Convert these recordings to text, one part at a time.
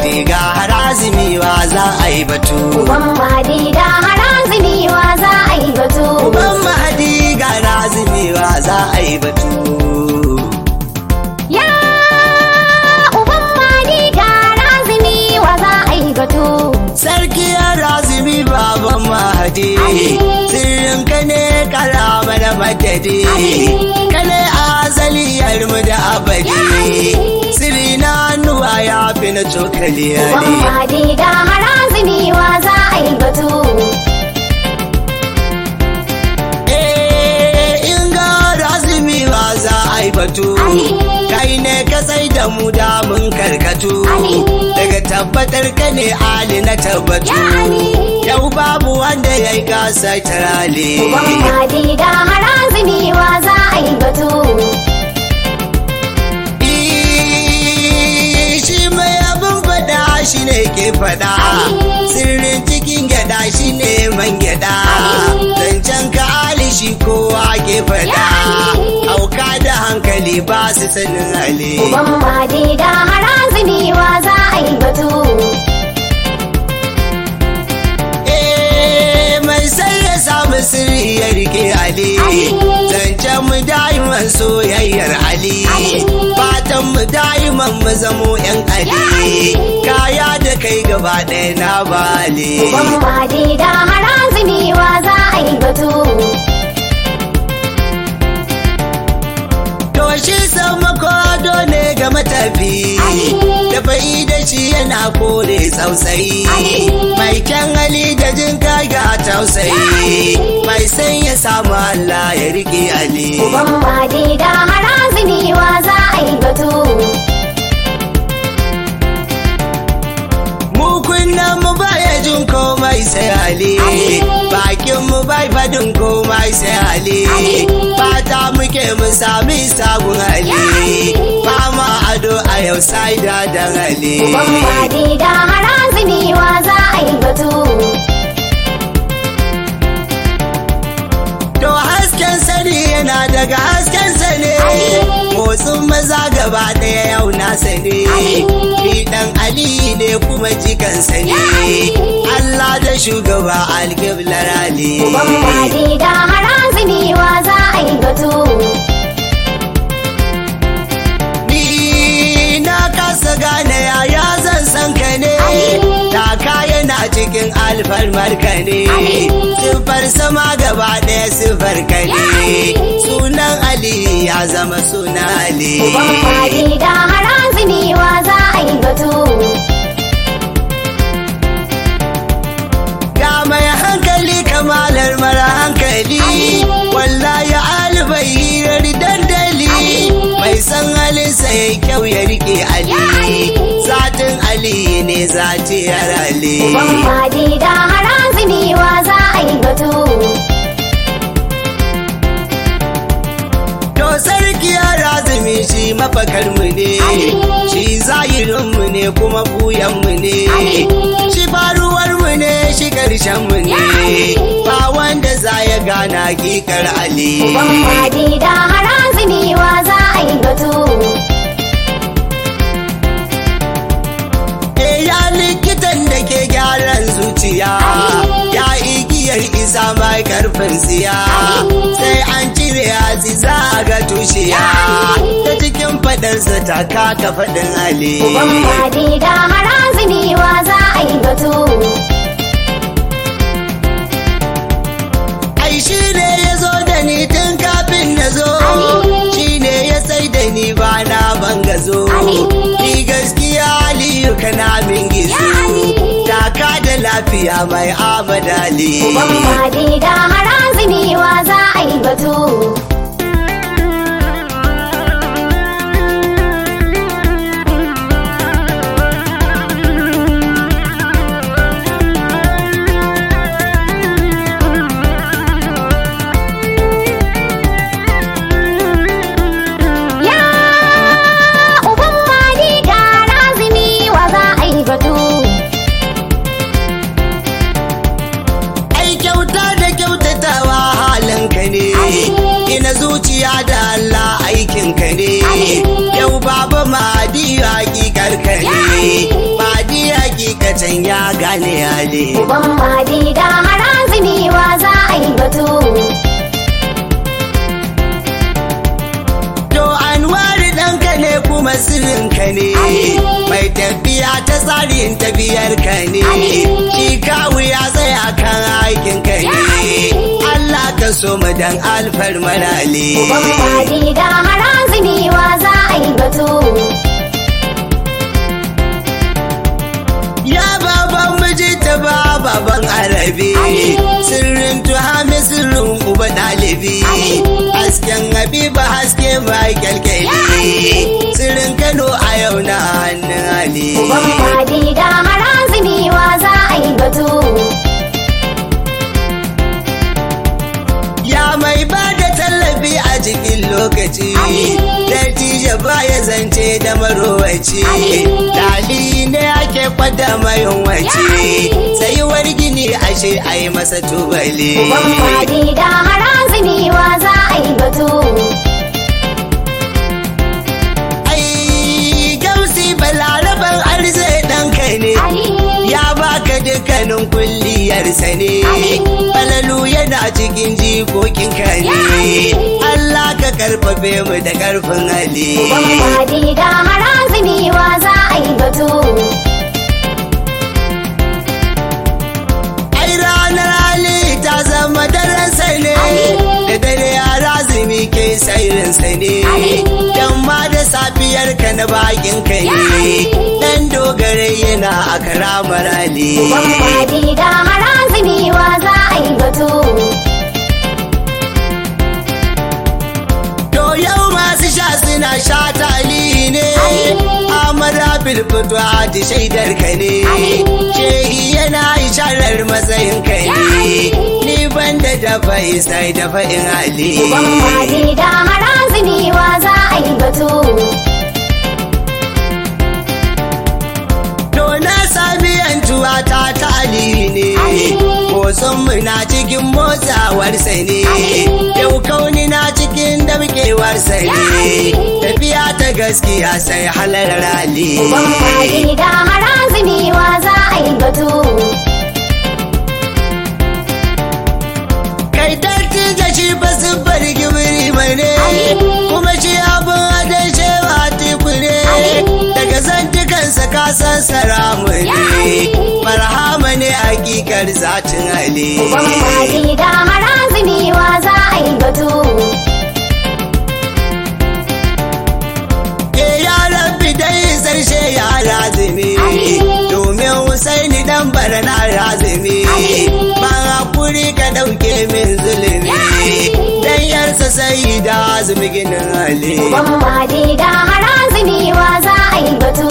mahadi ga harazimi wa za a yi batu Uban Mahadi ga harazimi wa za a yi batu. uban mahadi ga harazimi wa za a yi batu Ya Uban Mahadi ga harazimi wa za a yi batu. sarki harazimi baban mahadi Ali. sirrin ka ne karama da madadi Ali. ka ne azaliyar mu da abadi Ya Ali. sirri na hannuwa ya fi na cokali Uban ali Mahadi ga harazimi wa za a yi batu. Eh, in ga razumi ba za a yi batu Ali. kai ne ka sai da mu da mun karkatu Ali. daga tabbatar ka ne ali na tabbatu Ya Ali. yau babu wanda ya yi gasa tarale Uban Mahadi ga harazimi wa za a yi batu. Eh, shi mai abin fada shi ne ke fada Ali. sirrin cikin gyada shi ne man gyada Ali. zancen ka ali shi kowa ke fada Ya Ali. auka da hankali ba su sanin ali Uban Mahadi ga harazimi wa za a yi batu. Eh, mai sai ya samu sirri ya rike ali Ali. zancen mu da'iman soyayyar ali Ali. fatan mu da'iman mu zamo yan ali Ya Ali. kaya da kai gaba ɗaya na bali Uban Mahadi ga harazimi wa za a yi batu. to shi sama kodo ne ga matafi Ali. da fa'i da shi yana kore tausayi Ali. mai kyan hali da jin kai ga tausayi Ali. mai san ya samu Allah ya rike ali Uban Mahadi ga harazimi wa za a yi batu. mu kunnan mu baya jin komai sai ali Ali. bakin mu bai fadin komai sai ali Ali. fata muke mu sami sabon ali Ya Ali. fama ado a yau sai da dan ali Uban Mahadi ga harazimi wa za a yi batu. To hasken sani yana daga hasken sane Ali. motsin maza gaba ɗaya yau na sane Ali. ni dan Ali ne kuma jikan sane Ya Ali. Allah da shugaba alƙiblar Ali Uban Mahadi ga harazimi wa za a yi batu. ni na kasa gane yaya zan san ka ne Ali. taka yana cikin alfarmar ka ne Ali. siffar sama gaba ɗaya siffar ka Ya ne Ali. sunan Ali ya zama sunan Ali Uban Mahadi ga harazimi wa za a yi batu. Ga mai hankali kamalar mara hankali Ali. wallahi alibai hirar dandali Ali. mai san halinsa ya kyau ya rike Ali Ya Ali. zatin Ali ne zatiyar Ali Uban Mahadi ga harazimi wa za a yi batu. to sarki ya razumi shi mafakarmu ne Ali. shi zahirinmu ne kuma buyanmu ne Ali. shi faruwarmu ne shi karshenmu ne Ya Ali. ba wanda za ya gana hakikar Ali Uban Mahadi ga harazimi wa za a yi batu. E ya likitan da ke gyaran zuciya Ali. ya igiyar isa mai karfin siya Ali. sai an cire hatsi za a ga tushiya Ali. ta cikin fadarsa ta kaka fadin ali Uban Mahadi ga harazimi wa za a yi batu. ai shi ne ya zo da ni tun kafin na zo Ali. shi ne ya sai da ni ba na bangazo Ali. ni gaskiya aliyu kana min gizo Ya Ali. taka da lafiya mai abadali Uban Mahadi ga harazimi wa za a yi batu. Ya Uban Mahadi ga harazimi wa za a yi batu. ai kyauta da kyautatawa halinka ne Ali. ina zuciya da Allah aikinka ne Ali. yau baba madi hakikar ka Ya ne Ali. madi can ya gane hali Uban Madi ga harazumi wa za a yi batu. To Anwari ɗanka ne kuma sirrinka ne Ali. mai tafiya ta tsarin tafiyar ka ne Ali. shi kawu ya tsaya kan aikin ka Ya ne Ali. Allah ka so mu dan alfar marale Uban Madi ga harazumi wa za a yi batu. Ya baban miji ta ba baban arabi Ali. sirrin tuhami sirrin uba ɗalibi Ali. hasken habiba haske mai kyalkyali Ya Ali. sirrin kano a yau na hannun ali Uban Madi ga harazumi wa za a yi batu. Ya mai ba da tallafi a cikin lokaci Ali. Dattijo ba ya zance da marowaci Ali. Dali ne ake kwada mayun wace Ya Ali. Tsayuwar gini ashe a yi masa tubali Uban Madi ga harazumi wa za a yi batu. Ai gausi balaraban arze ɗanka ne Ali. Ya baka dukkanin kulliyarsa ne Ali. Falalu yana cikin jikokinka Ya ne Ali. Allah ka karfafe mu da karfin hali Uban Madi ga harazumi wa za a yi batu. Ai ranar Ali ta zama daransa ne Ali. da dare yara zumi ke sairinsa ne Ali. dan ma da safiyar ka na bakin ka Ya ne Ali. dan dogare yana a karamar Ali Uban Madi ga harazumi wa za a yi batu. to yau masu sha suna sha tali ne Ali. amara bilfito a shaidar ka ne Ali. shehi yana isharar matsayin ka Ya ne Ali. ni ban da dafa isai dafa in Ali Uban Madi ga harazumi wa za a yi batu. To na sami yantuwa ta tali ne, Ali. motsin mu na cikin motsawarsa ne, Ali. yau kauni na cikin damkewarsa Ya ne, Ali. tafiya ta gaskiya sai halar rali. Uban Madi ga harazumi wa za a yi batu. Kai tarti da shi ba su bari gibiri mane, Ali. kuma shi abin adon shewa tiku ne, Ali. daga zantukansa ka san saramu Ya ne, Ali. marhama ne hakikar zatin Ali. Uban Madi ga harazumi wa za a yi batu. Ke yaran bidai zarshe ya razumi Ali. domin Husaini dan bara na razumi Ali. ban hakuri ka dauke min zulumi Ya Ali. dan yarsa sai da azumi ginin Ali Uban Madi ga harazumi wa za a yi batu.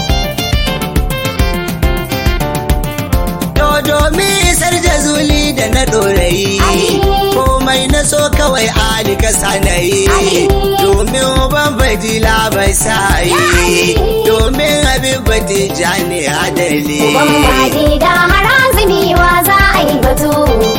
to domin isar da zuli da na dorayi Ali. komai na so kawai Ali ka sanayi Ali. domin ban fadila bai sayi Ya Ali. domin abin fatija ne adali Uban Madi ga harazumi wa za a yi batu.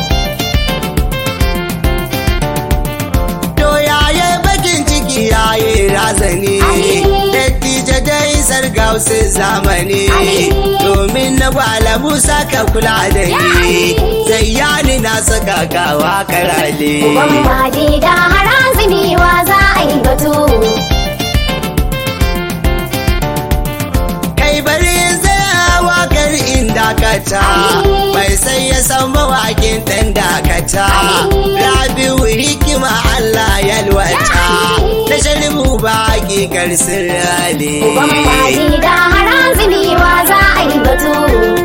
To yaye bakin ciki yaye razani Ali. Dattija dai sargausu zamani Ali. Domin na gwala Musa ka kula da Ya ni Ali. Zayyani na saka kawa karale Uban Madi ga harazumi wa za a yi batu. Kai bari tsayawa kar in dakata Ali. Mai sai ya san mawakin ɗan dakata Ali. Rabiu hikima Allah yalwata Ya Ali. Da shalimu baki kar sirrale Uban Madi ga harazumi wa za a yi batu.